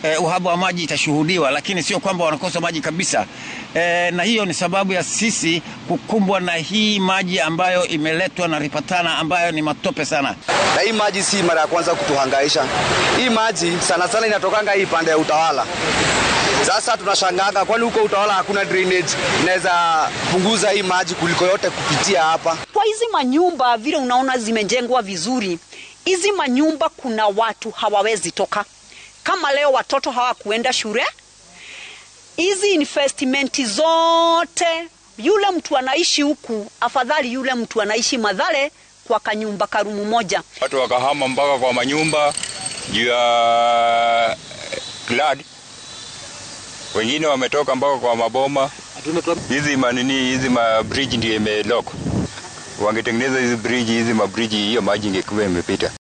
eh, uhaba wa maji itashuhudiwa, lakini sio kwamba wanakosa maji kabisa. Eh, na hiyo ni sababu ya sisi kukumbwa na hii maji ambayo imeletwa na Ripatana ambayo ni matope sana. Na hii maji si mara ya kwanza kutuhangaisha. Hii maji sana sana inatokanga hii pande ya utawala. Sasa tunashangaga kwani huko utawala hakuna drainage inaweza punguza hii maji kuliko yote kupitia hapa. Kwa hizi manyumba vile unaona zimejengwa vizuri, hizi manyumba kuna watu hawawezi toka. Kama leo watoto hawakuenda shule, hizi investment zote, yule mtu anaishi huku, afadhali yule mtu anaishi Madhare kwa kanyumba karumu moja. Watu wakahama mpaka kwa manyumba juu ya glad, wengine wametoka mpaka kwa maboma. Hizi manini hizi mabridge ndio imelock. Wangetengeneza hizi bridge hizi mabridge, hiyo maji ingekuwa imepita.